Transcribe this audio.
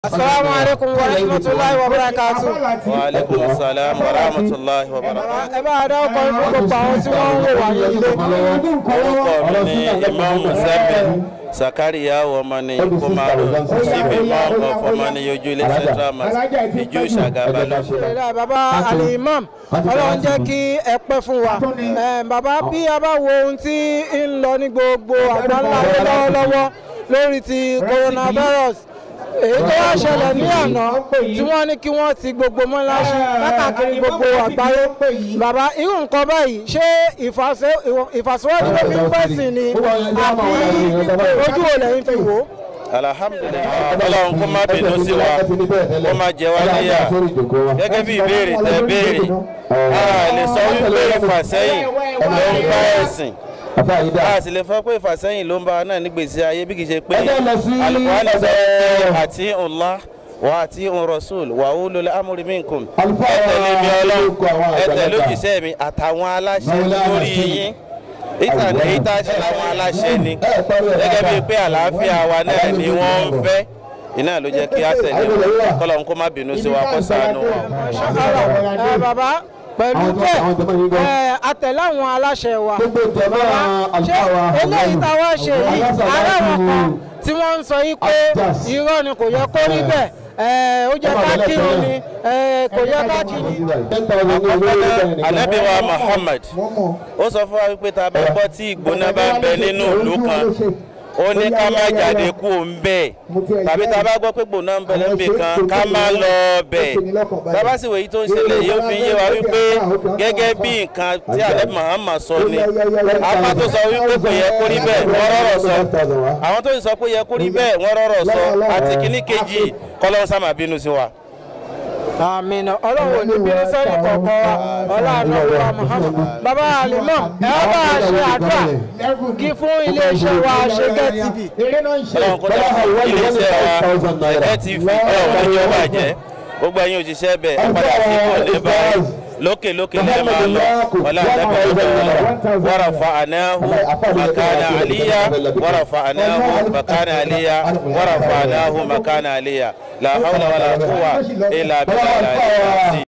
Assalamu alaikum wa rahmatullahi wa barakatuh. wa aleykum salaam wa rahmatulahi wa barakatuh. ẹ bá a dá ọkọ̀ fún gbogbo àwọn tí wọ́n ń wò wá ní ilé. orúkọ mi ni imam musamman sakariya ọmọni kumaro chief imam of ọmọni ojúlé central mosque ìjú ṣàgàbálò. Alhamdulillah, bàbá ali imam ọlọ́run jẹ́ kí ẹ pẹ́ fún wa Eh, bàbá bí a bá wo ohun tí ń lọ ní gbogbo àgbáńlá ayé lọ́wọ́lọ́wọ́ lórí ti coronavirus èyí tó wá ṣẹlẹ̀ ní àná tí wọ́n ní kí wọ́n ti gbogbo mọ́láṣí káàkiri gbogbo àgbáyé bàbá irú nǹkan báyìí ṣé ìfàsẹ́- ìfàsíwájú ló fi ń pẹ̀sìn ni àbí ojú wo lẹ́yìn fi wò ó. alhamdulilayi ọlọ́run kó má bínú sí wa kó má jẹ wá níyà gẹ́gẹ́ bí ìbéèrè tẹ béèrè a lè sọ wípé ìfàsẹ́yìn ló ń bá ẹ̀sìn a sì lè fọ́ pé ìfàsẹ́yìn ló ń bá wa náà nígbèsí ayé bí kì í ṣe pé alukóhánì sọ pé àti ńlá wà àti ńrọ̀sùl wà ó lólè amúrí minkum ẹ tẹ̀lé mi ọlọ́run ẹ tẹ̀lé òjíṣẹ́ mi àtàwọn aláṣẹ lórí yín ìtàn èyí tá a ṣe làwọn aláṣẹ ni gẹ́gẹ́ bíi pé àlàáfíà wa náà ni wọ́n ń fẹ́ iná ló jẹ́ kí á tẹ̀lé wọn kọ́lọ́hún kó má bínú sí wa kó ṣàánú wa. Ẹ, bàbá pẹ̀lú bẹ́ẹ̀ ẹ, àtẹ̀lé àwọn aláṣẹ wa bàbá ṣé eléyìí táwa ṣe yìí ará wọn kan tí wọ́n ń sọ yìí pé irọ́ ni kò yẹ kó rí bẹ́ẹ̀ ẹ, ó jẹ́ ká kírun ni ẹ, kò yẹ ká kírun. anabi wa muhammad ó sọ fún wa wípé tá a bá gbọ́ tí ìgbóná bá ń bẹ nínú ìlú kan ó ní ká má jáde kú òun bẹ́ẹ̀ tàbí tá a bá gbọ́ pé gbóná ń bẹ lẹ́nbì kan ká má lọ bẹ́ẹ̀ bàbá sì wòye tó ń ṣẹlẹ̀ yìí ó fi yé wa wípé gẹ́gẹ́ bí nǹkan tí alẹ́ muhammad sọ ni apá tó sọ wípé kò yẹ kó rí bẹ́ẹ̀ wọ́n rọ̀rọ̀ sọ àwọn tó sì sọ pé yẹ kó rí bẹ́ẹ̀ wọ́n rọ̀rọ̀ sọ àti kíní kejì kọ́lọ́n sábà bínú sí wa. àmín ọlọ́run ò ní bínú sẹ́ni kọ̀ọ̀kan wa ọlọ́run ọ̀la muhammad bàbá alimọ̀ ẹ bá a ṣe àdúrà kí fún iléeṣẹ́ wa ṣẹ́gẹ́ tv. ọlọ́run kó dá fún iléeṣẹ́ wa ẹ̀kẹ́ ti fi ọlọ́run ní ọba jẹ́ gbogbo ẹ̀yin òṣìṣẹ́ bẹ̀ ẹ padà sí ìkọ̀lẹ́ báyìí lókè lókè lẹ́ẹ̀ máa lọ wọlé àtẹ́bẹ̀ wàrà fa ànáhu makana aliya wàrà fa ànáhu makana aliya wàrà fa ànáhu makana aliya la hawla wala quwwa illa billahi